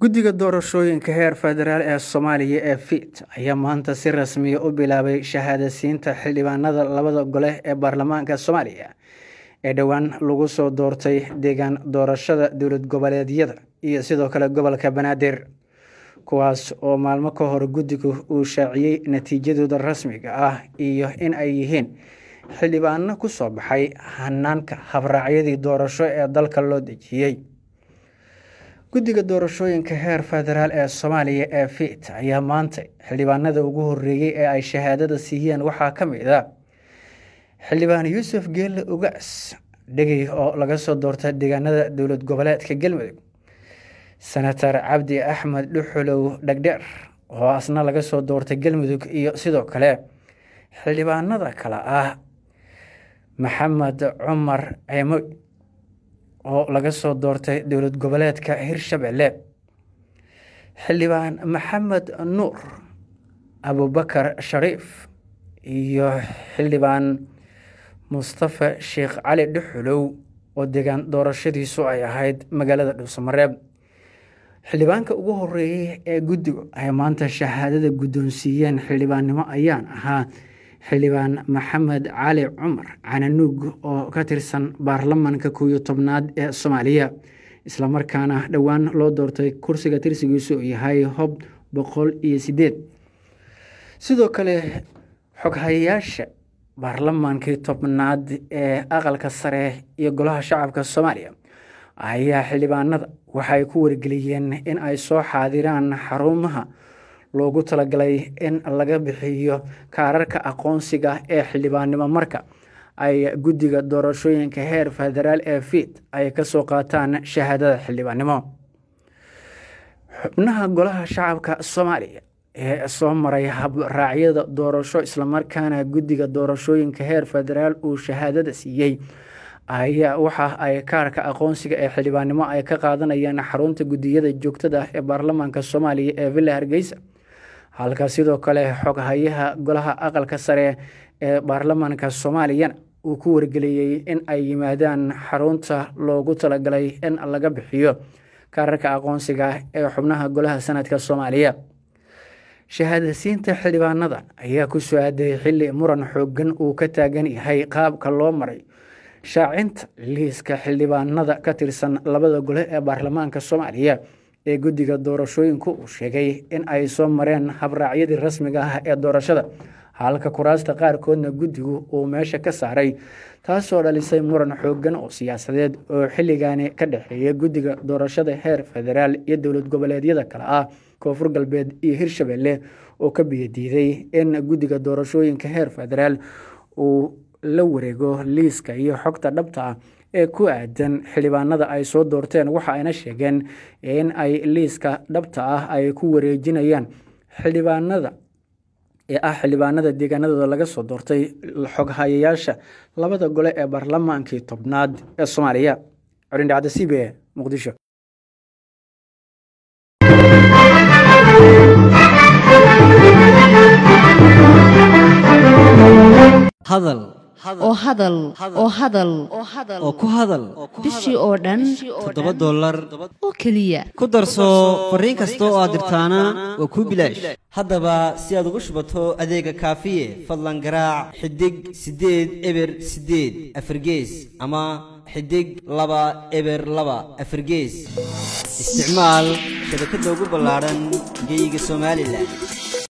guddiga doorashooyinka heer federaal ee soomaaliya ee fit ayaa maanta si rasmiya u bilaabay shahaadasiinta xildhibaanada labada gole ee baarlamaanka soomaaliya ee dhowaan lagu soo doortay deegaan doorashada dowlad goboleedyada iyo sidoo kale gobolka banaadir kuwaas oo maalmo ka hor guddigu uu shaaciyey natiijadooda rasmiga ah iyo in ay yihiin xildhibaano ku soo baxay hanaanka habraacyadii doorasho ee dalka loo dejiyey guddiga doorashooyinka heer federaal ee soomaaliya ee fit ayaa maanta xildhibaanada ugu horeeyey ee ay shahaadada siiyeen waxaa ka mid a xildhibaan yuusuf geelle ugaas dhegey oo laga soo doorta deegaanada dowlad goboleedka galmudug senator cabdi axmed dhuxulow dhegdheer oo asna laga soo doortay galmudug iyo sidoo kale xildhibaanada kale ah maxamed cumar ceemoy oo laga soo doortay dowlad goboleedka hirshabelle xildhibaan maxamed nuur abubakar shariif iyo xildhibaan mustafa sheekh cali dhuxulow oo deegaan doorashadiisu ay ahayd magaalada dhuusamareeb xildhibaanka ugu horeeyey ee guddigu ay maanta shahaadada guddoonsiiyeen xildhibaannimo ayaan ahaa xildhibaan maxamed cali cumar cananuug oo ka tirsan baarlamanka kow iyo tobnaad ee soomaaliya islamarkaana dhowaan loo doortay kursiga tirsigiisu uu yahay hob boqol iyo sideed sidoo kale xoghayayaasha baarlamaankii tobnaad ee aqalka sare iyo golaha shacabka soomaaliya ayaa xildhibaanada waxay ku wargeliyeen in ay soo xaadiraan xarumaha loogu talagalay in laga bixiyo kaararka aqoonsiga ee xildhibaannimo marka ay guddiga doorashooyinka heer federaal ee fit ay ka soo qaataan shahaadada xildhibaannimo xubnaha golaha shacabka soomaaliya ee soo maray habraacyada doorasho islamarkaana guddiga doorashooyinka heer federaal uu shahaadada siiyey ayaa waxa ay kaarka aqoonsiga ee xildhibaannimo ay ka qaadanayaan xarunta guddiyada joogtada ah ee baarlamaanka soomaaliya ee villa hargeysa halka sidoo kale xoghayaha golaha aqalka sare ee baarlamaanka soomaaliyana uu ku wargeliyey in ay yimaadaan xarunta loogu talagalay in laga bixiyo kaararka aqoonsiga ee xubnaha golaha sanadka soomaaliya shahaadasiinta xildhibaanada ayaa ku soo aaday xilli muran xoogan uu ka taagan yahay qaabka loo maray shaacinta liiska xildhibaanada ka tirsan labada gole ee baarlamaanka soomaaliya ee guddiga doorashooyinku uu sheegay in ay soo mareen habraacyadii rasmiga ah ee doorashada halka kuraasta qaarkoodna guddigu uu meesha ka saaray taasoo dhalisay muran xoogan oo siyaasadeed oo xilligaani ka dhexeeya guddiga doorashada heer federaal iyo dowlad goboleedyada kale ah koonfur galbeed iyo hirshabelle oo ka biyadiiday in guddiga doorashooyinka heer federaal uu la wareego liiska iyo xogta dhabta ah ee ku aadan xildhibaanada ay soo doorteen waxa ayna sheegeen in ay liiska dhabta ah ay ku wareejinayaan xildhibaanada ee ah xildhibaanada deegaanadooda laga soo doortay xoghayayaasha labada gole ee baarlamaankii tobnaad ee soomaaliya corindhacda c b e muqdisho hadal oo hadal oo hadal oo ku hadal bishii oo dhan toddoba dollar oo keliya ku darso fariin kasta oo aad dirtaana waa kuu bilaash haddaba si aad ugu shubato adeega kaafiye fadlan garaac xidig siddeed eber siddeed afargees ama xidig laba eber laba afargees isticmaal shabakadda ugu ballaadhan geeyiga somalilan